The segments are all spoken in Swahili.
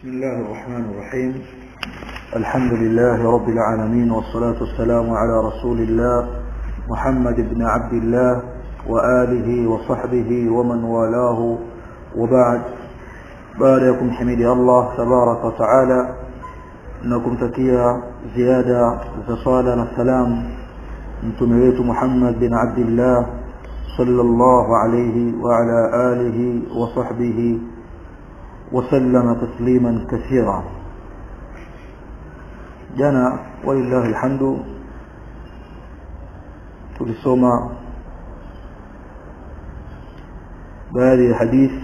بسم الله الرحمن الرحيم الحمد لله رب العالمين والصلاة والسلام على رسول الله محمد بن عبد الله وآله وصحبه ومن والاه وبعد باركم حميد الله تبارك وتعالى انكم تكيا زيادة زصالة السلام متمريت محمد بن عبد الله صلى الله عليه وعلى آله وصحبه وسلم تسليما كثيرا جنا ولله الحمد tulisoma baadhi ya hadith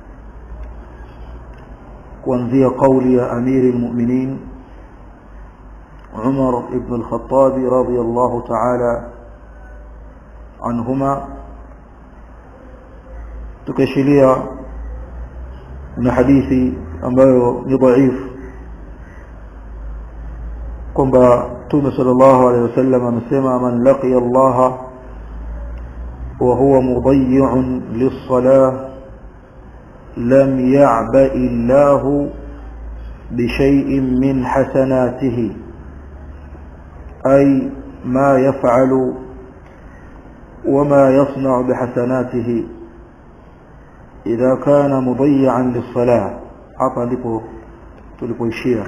kuanzia kauli ya amiri almu'minin Umar ibn al-Khattab radiyallahu ta'ala anhuma tukashilia na hadithi ambayo ni dhaifu kwamba Mtume sallallahu alaihi wasallam amesema man laqiya Allah wa huwa mudayyi'un lis-salah lam ya'ba'i Allah بشيء من حسناته أي ما يفعل وما يصنع بحسناته إذا كان مضيعا للصلاة hapa ndipo tulipoishia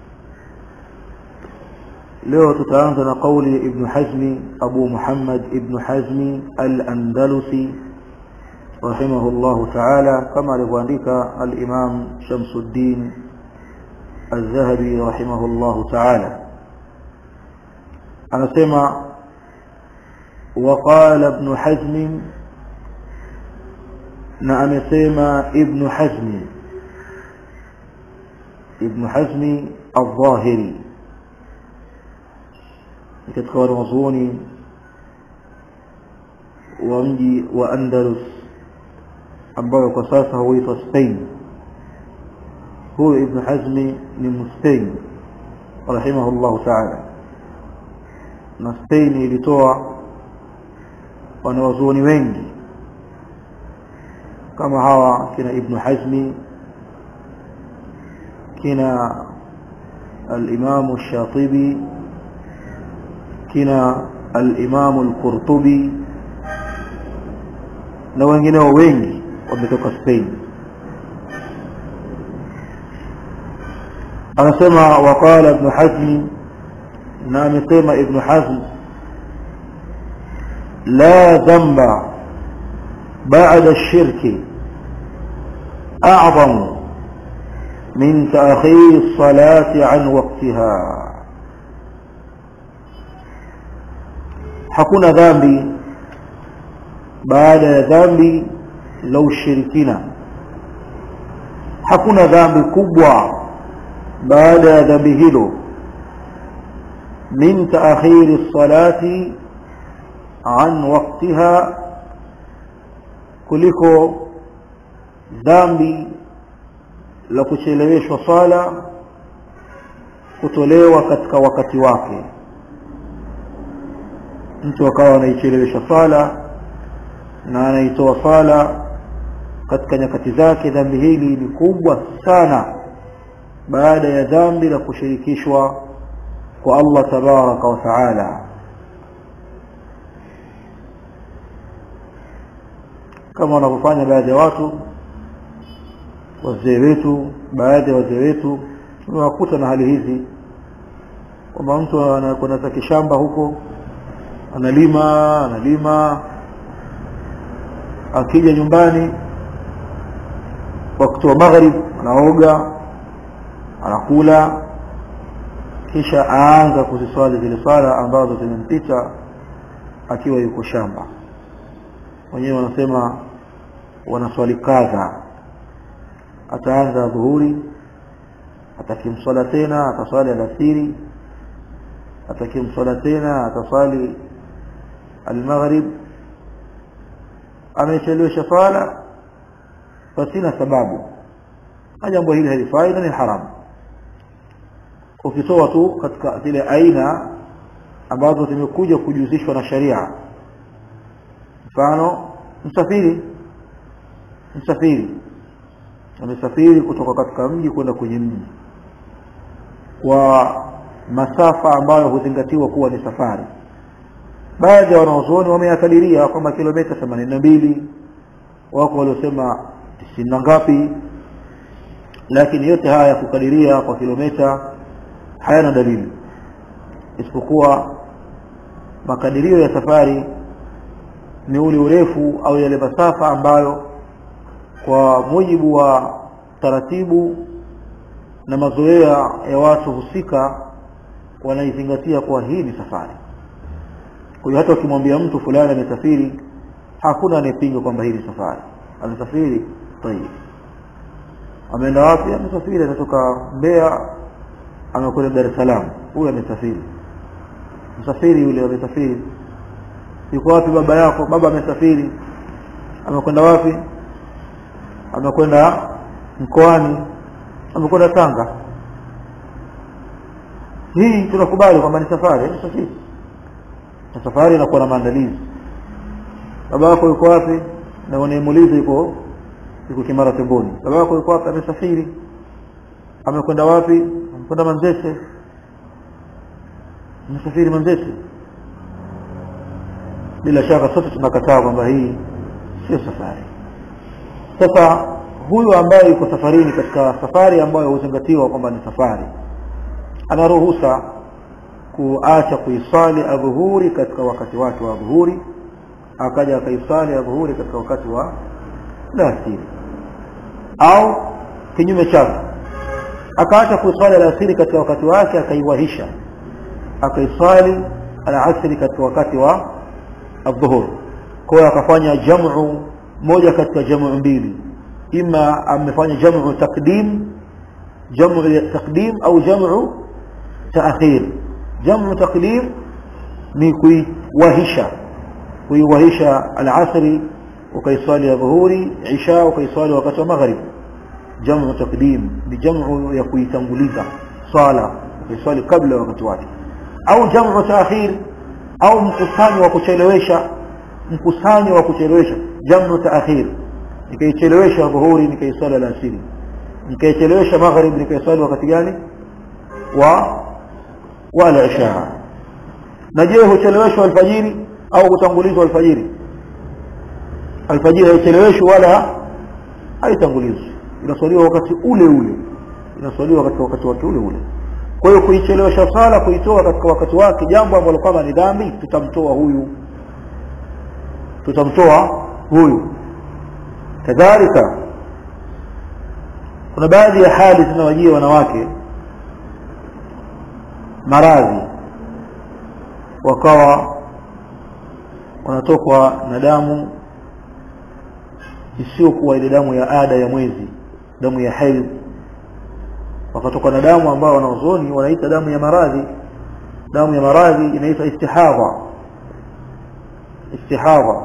leo tutaanza na kauli ya ibn hazmi abu muhammad ibn hazmi al-andalusi rahimahullah ta'ala kama alivyoandika al-imam shamsuddin al-zahabi rahimahullah ta'ala anasema وقال ابن حزم na amesema ibn hazmi ibn hazmi al-dhahiri katika wanazuoni wa mji wa Andalus ambayo kwa sasa huitwa Spain huyo ibn hazmi ni Mspain rahimahullahu ta'ala na Spain ilitoa wanawazuoni wengi kama hawa kina ibn hazmi kina al-imam ash-shatibi kina al-imam al-qurtubi na wengineo wengi wametoka Spain anasema waqala ibn hazm na amesema ibn hazm la dhanba بعد الشرك أعظم من تأخير الصلاة عن وقتها hakuna dhambi baada ya dhambi la ushirikina hakuna dhambi kubwa baada ya dhambi hilo min taakhiri salati an waqtiha kuliko dhambi la kucheleweshwa sala kutolewa katika wakati wake mtu akawa anaichelewesha sala na anaitoa sala katika nyakati zake dhambi hili ni kubwa sana baada ya dhambi la kushirikishwa kwa Allah tabaraka wa taala kama wanavyofanya baadhi ya watu wazee wetu baadhi ya wazee wetu tumewakuta na hali hizi kwamba mtu anakwenda zake shamba huko analima analima akija nyumbani wakati wa maghrib anaoga anakula kisha aanza kuziswali zile swala ambazo zimempita akiwa yuko shamba wenyewe wanasema wanaswali kadha ataanza dhuhuri atakimswala tena ataswali alasiri atakimswala tena ataswali almaghrib amechelewesha swala pasina sababu na jambo hili halifai na ni haramu ukitoa tu katika zile aina ambazo zimekuja kujuzishwa na sharia mfano msafiri msafiri amesafiri kutoka katika mji kwenda kwenye mji kwa masafa ambayo huzingatiwa kuwa ni safari baadhi ya wanaozuoni wameyakadiria kwamba kilomita themanini na mbili wako waliosema tisini na ngapi lakini yote haya ya kukadiria kwa kilomita hayana dalili isipokuwa makadirio ya safari ni ule urefu au yale masafa ambayo kwa mujibu wa taratibu na mazoea ya watu husika wanaizingatia kuwa hii ni safari kwa hiyo hata ukimwambia mtu fulani amesafiri hakuna anayepinga kwamba hii ni safari amesafiri tayib ameenda wapi amesafiri anatoka Mbeya amekwenda Dar es Salaam huyu amesafiri msafiri yule amesafiri yuko wapi baba yako baba amesafiri amekwenda wapi amekwenda mkoani amekwenda Tanga hii tunakubali kwamba ni safari ni safari na safari inakuwa na maandalizi baba yako yuko wapi na unayemuuliza yuko yuko Kimara Temboni baba yako yuko wapi amesafiri amekwenda wapi amekwenda Manzese amesafiri Manzese bila shaka sote tunakataa kwamba hii sio safari sasa huyu ambaye yuko safarini katika safari ambayo huzingatiwa kwamba ni safari ana ruhusa kuacha kuisali adhuhuri katika wakati wake wa dhuhuri akaja akaisali adhuhuri katika wakati wa alasiri au kinyume chake akaacha kuisali alasiri katika wakati wake akaiwahisha akaisali alasiri katika wakati wa adhuhur kwa hiyo akafanya jamu moja katika jamu mbili ima amefanya jamu takdim jamu takdim au jamu taakhir jamu takdim ni kuiwahisha kuiwahisha alasri ukaiswali ya dhuhuri isha ukaiswali wakati wa maghrib jamu takdim ni jamu ya kuitanguliza swala ukaiswali kabla wakati wake au jamu taakhir au mkusanyo wa kuchelewesha mkusanyo wa kuchelewesha jamu taakhir nikaichelewesha dhuhuri nikaiswali alasiri nikaichelewesha maghrib nikaiswali wakati gani wa wala isha na je hucheleweshwa alfajiri au kutangulizwa alfajiri alfajiri haicheleweshwi wala haitangulizwi inaswaliwa wakati ule ule inaswaliwa katika wakati wake ule ule kwa hiyo kuichelewesha sala kuitoa katika wakati wake jambo ambalo kama ni dhambi tutamtoa huyu tutamtoa huyu kadhalika kuna baadhi ya hali zinawajia wanawake maradhi wakawa wanatokwa na damu isiyokuwa ile damu ya ada ya mwezi damu ya haidh wakatoka na damu ambayo wanaozoni wanaita damu ya maradhi damu ya maradhi inaitwa istihadha istihadha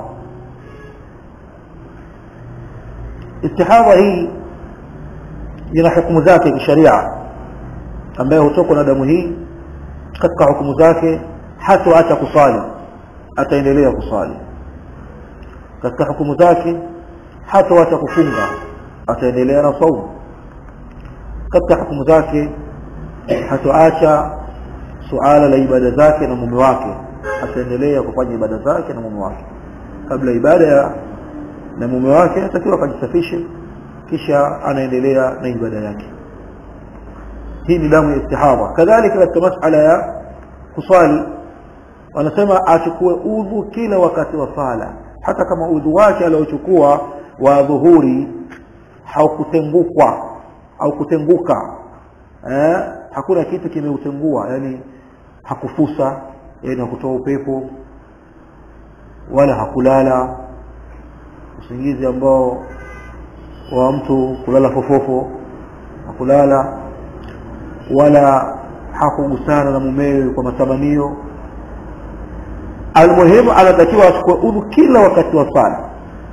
istihadha hii ina hukumu zake kisharia ambayo hutokwa na damu hii katika hukumu zake hatoacha kusali ataendelea kusali katika hukumu zake hatoacha kufunga ataendelea na saumu katika hukumu zake hatoacha suala la ibada zake na mume wake ataendelea kufanya ibada zake na mume wake kabla ibada ya na mume wake atakiwa akajisafishe kisha anaendelea na ibada yake hii ni damu ya istihadha kadhalika katika masala ya kuswali wanasema achukue udhu kila wakati wa sala hata kama udhu wake aliochukua wa dhuhuri haukutengukwa au kutenguka eh, hakuna kitu kimeutengua yani hakufusa yani hakutoa upepo wala hakulala usingizi ambao wa mtu kulala fofofo hakulala wala hakugusana na mumewe kwa matamanio almuhimu anatakiwa achukue udhu kila wakati wa sala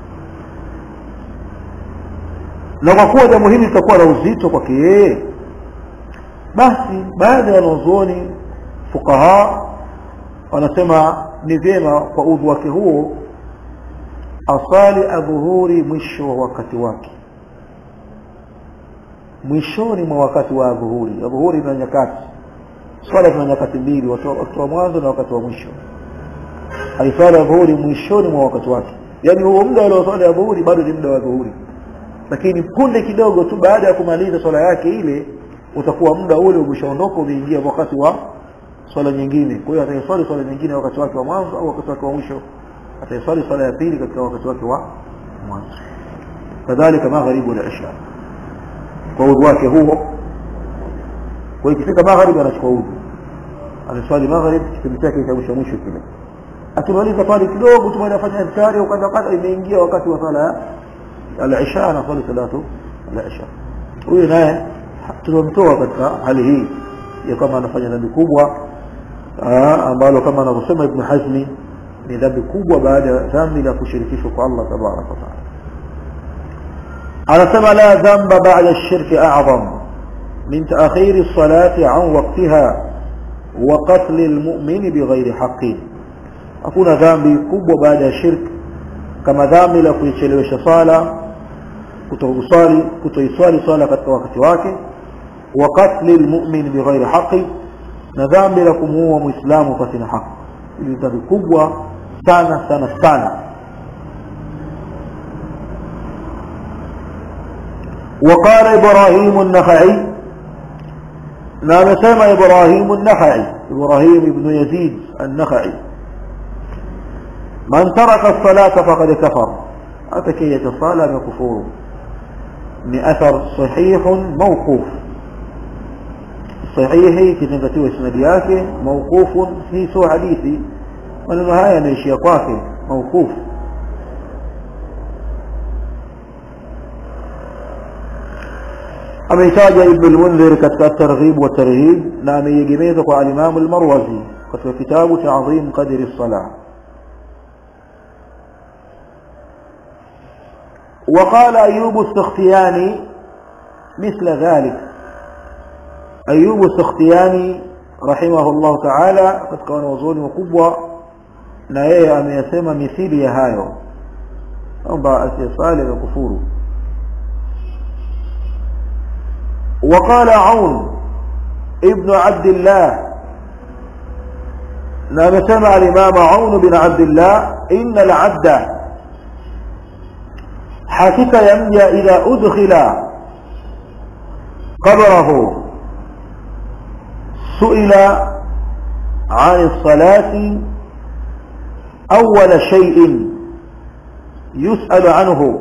na kwa kuwa jambo hili litakuwa na uzito kwake yeye basi baadhi ya wanazuoni fukaha wanasema ni vyema kwa udhu wake huo asali adhuhuri mwisho wa wakati wake mwishoni mwa wakati wa dhuhuri dhuhuri ina nyakati swala zina nyakati mbili wakati wa mwanzo na wakati wa mwisho aiswala ya dhuhuri mwishoni mwa wakati wake yaani huo muda ule wa swala ya dhuhuri bado ni muda wa dhuhuri lakini punde kidogo tu baada ya kumaliza swala yake ile utakuwa muda ule umeshaondoka umeingia wakati wa swala nyingine kwa hiyo ataiswali swala nyingine wakati wake wa mwanzo au wakati wake wa mwisho ataiswali swala ya pili katika wakati wake wa mwanzo kadhalika magharibu na isha kwa udhu wake huo kwa ikifika magharibi anachukua udhu anaswali magharibi kipindi chake cha mwisho mwisho kile akimaliza pale kidogo tu baada afanya iftari au kadha kadha imeingia wakati wa sala al-isha anaswali salatu al-isha huyu naye tunamtoa katika hali hii ya kama anafanya dhambi kubwa ambalo kama anavyosema Ibn Hazmi ni dhambi kubwa baada ya dhambi la kushirikishwa kwa Allah tabaraka wa taala anasema la dhamba ba'da ash-shirk a'zam min ta'khir as-salati 'an waqtiha wa qatl al-mu'min bighayri haqqin hakuna dhambi kubwa baada ya shirk kama dhambi la kuichelewesha sala kutokusali kutoiswali swala katika wakati wake wa qatl al-mu'min bighayri haqqin na dhambi la kumuua muislamu pasina haki ili dhambi kubwa sana sana sana وقال إبراهيم النخعي نعم سمى إبراهيم النخعي إبراهيم بن يزيد النخعي من ترك الصلاة فقد كفر أتكية الصلاة كفور من أثر صحيح موقوف صحيح كتنكتوه اسندياك موقوف في سوى حديثي maneno haya yanaishia kwake maukufu ameitaja ibn al-mundhir katika targhib wa tarhib na ameiegemeza kwa al-imam al-marwazi katika kitabu ta'zim qadri as-salah وقال أيوب السختياني مثل ذلك أيوب السختياني رحمه الله تعالى katika wanazuoni wakubwa na yeye ameyasema mithili ya hayo kwamba asiyesali na kufuru وقال عون ابن عبد الله نعم سمع الإمام عون بن عبد الله إن العبد حكك يمجى إذا أدخل قبره سئل عن الصلاة أول شيء يسأل عنه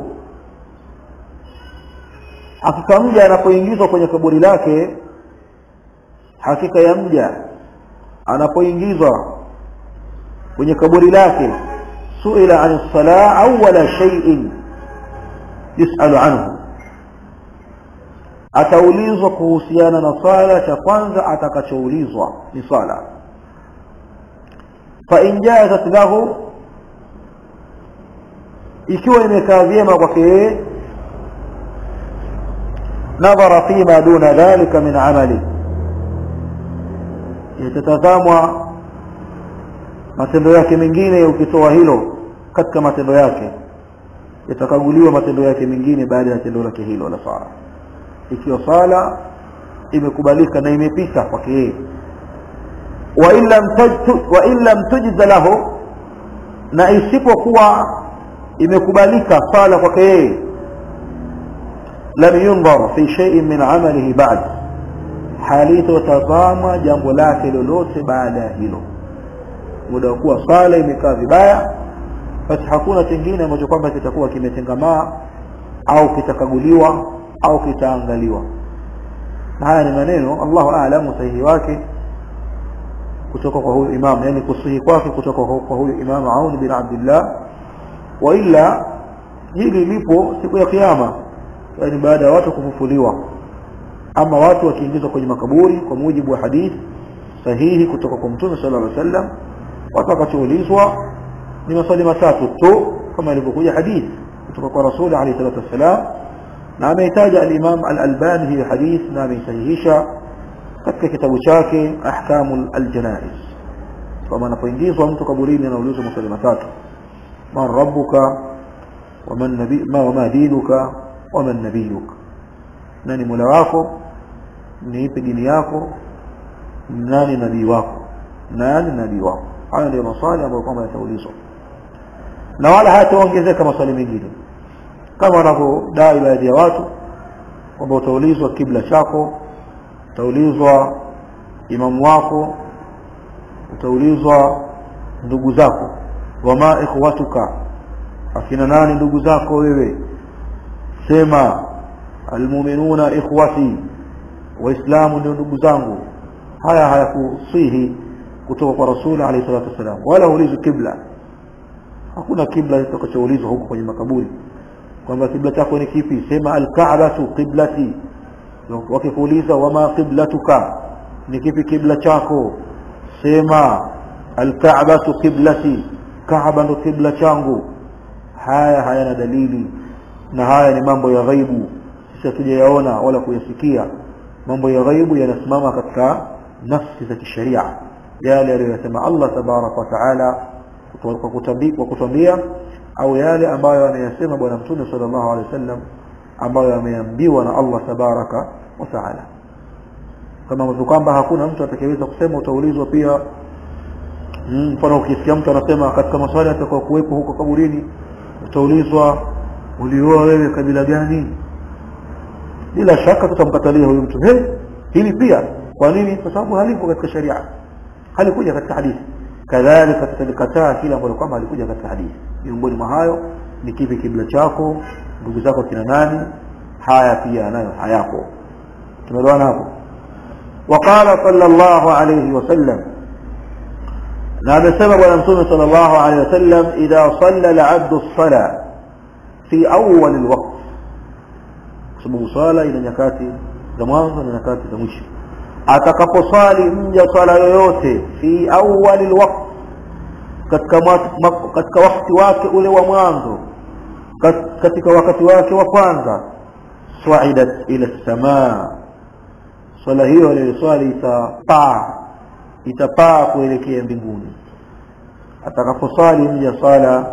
hakika mja anapoingizwa kwenye kaburi lake hakika ya mja anapoingizwa kwenye kaburi lake suila an sala awwala shay'in yusalu anhu ataulizwa kuhusiana na swala cha kwanza atakachoulizwa ni swala fa in jazat lahu ikiwa imekaa vyema kwake yeye nadhara fima duna dhalika min amali yatatazamwa matendo yake mengine ukitoa hilo katika matendo yake yatakaguliwa matendo yake mengine baada ya tendo lake hilo la sala ikiwa sala imekubalika na imepita kwake yeye wa in lam tujza lahu na isipokuwa imekubalika sala kwake yeye lam yundhar fi shay'in min amalihi ba'd halitotazama jambo lake lolote baada ya hilo muda wa kuwa sala imekaa vibaya basi hakuna kingine ambacho kwamba kitakuwa kimetengamaa au kitakaguliwa au kitaangaliwa na haya ni maneno Allahu a'lamu sahihi wake kutoka kwa huyu imam yani kusihi kwake kutoka kwa huyu imam Aun bin Abdullah wa illa hili lipo siku ya kiyama yani baada ya watu kufufuliwa ama watu wakiingizwa kwenye makaburi kwa mujibu wa hadithi sahihi kutoka kwa mtume sallallahu alaihi wasallam watakachoulizwa ni maswali matatu tu kama ilivyokuja hadithi kutoka kwa rasuli alayhi salatu wassalam na ameitaja al-Imam al-Albani hii hadith na ameisahihisha katika kitabu chake Ahkamul al-Janaiz kama anapoingizwa mtu kaburini anaulizwa maswali matatu man rabbuka waman nabi ma wama dinuka waman nabiyuk nani mola wako ni ipi dini yako nani nabii wako nani nabii wako hayo ndio maswali ambayo kwamba yataulizwa na wala hataongezeka maswali mengine kama wanavyodai baadhi ya watu kwamba utaulizwa kibla chako utaulizwa imamu wako utaulizwa ndugu zako wama ikhwatuka akina nani ndugu zako wewe sema almu'minuna ikhwati waislamu ndio ndugu zangu haya hayakusihi kutoka kwa rasul alayhi salatu wasalam wala ulizo kibla hakuna kibla kitakachoulizwa huko kwenye makaburi kwamba kibla chako ni kipi sema alka'batu qiblati wakikuuliza wama qiblatuka ni kipi kibla chako sema alka'batu qiblati kaaba ndo kibla changu haya hayana dalili na haya ni mambo ya ghaibu sisi hatujayaona wala kuyasikia mambo ya ghaibu yanasimama katika nafsi za kisheria yale aliyosema Allah tabarak wa taala kwa kutambia au yale ambayo anayasema bwana mtume sallallahu alaihi wasallam ambayo ameambiwa na Allah tabaraka wa taala kama ambavyo kwamba hakuna mtu atakayeweza kusema utaulizwa pia mfano ukisikia mtu anasema katika maswali atakao kuwepo huko kaburini utaulizwa ulioa wewe kabila gani bila shaka tutamkatalia huyu mtu hey, hili pia kwa nini kwa sababu halipo katika sharia halikuja katika hadithi kadhalika tutalikataa kila ambalo kwamba halikuja katika hadithi miongoni mwa hayo ni kipi kibla chako ndugu zako kina nani haya pia nayo hayapo tumeelewana hapo وقال صلى الله عليه وسلم na amesema bwana mtume sallallahu alaihi wasallam idha salla al-abdu as-sala fi awwal al-waqt sababu swala ina nyakati za mwanzo na nyakati za mwisho atakaposwali mja swala yoyote fi awwal al-waqt katika katika wakati wake ule wa mwanzo katika wakati wake wa kwanza swa'idat ila as-samaa swala hiyo aliyoswali itapaa itapaa kuelekea mbinguni atakaposali mja sala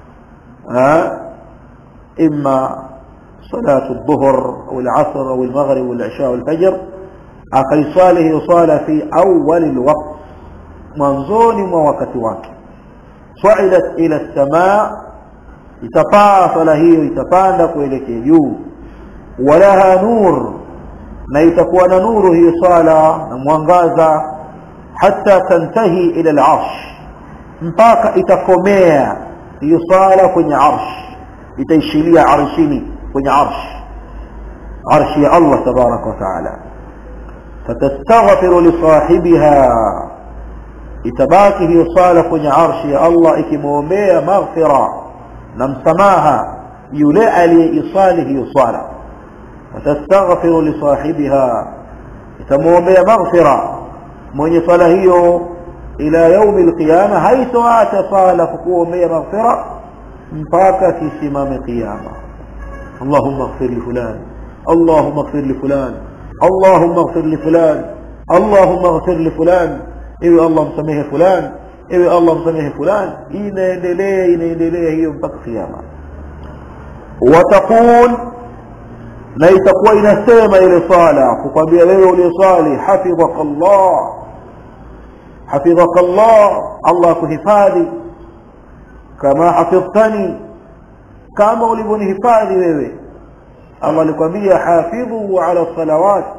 imma salatu dhuhr au al-asr au al-maghrib au al-isha au al-fajr akaiswali hiyo swala fi awwal al-waqt mwanzoni mwa wakati wake swa'idat ila as-samaa itapaa swala hiyo itapanda kuelekea juu walaha nur na itakuwa na nuru hiyo swala na mwangaza hata tantahi ila al-arsh mpaka itakomea hiyo swala kwenye arsh itaishilia arshini kwenye arsh arshi ya Allah tabarak wa taala fatastaghfiru li sahibiha itabaki hiyo swala kwenye arshi ya Allah ikimwombea maghfira na msamaha yule aliyeisali hiyo swala fatastaghfiru li sahibiha itamwombea maghfira mwenye swala hiyo ila yaumi alqiyama haitoacha swala kukuombea maghfira mpaka kisimame qiyama اللهم اغفر لفلان اللهم اغفر لفلان اللهم اغفر لفلان اللهم اغفر لفلان ايوه الله مسامحه فلان ايوه الله مسامحه فلان inaendelea inaendelea hiyo mpaka kiyama wataqul na itakuwa inasema ile swala kukwambia wewe uliyoswali hafidhaka Allah hafidhaka Allah Allah kuhifadhi kama hafidhtani kama ulivyonihifadhi wewe Allah alikwambia hafidhu ala salawat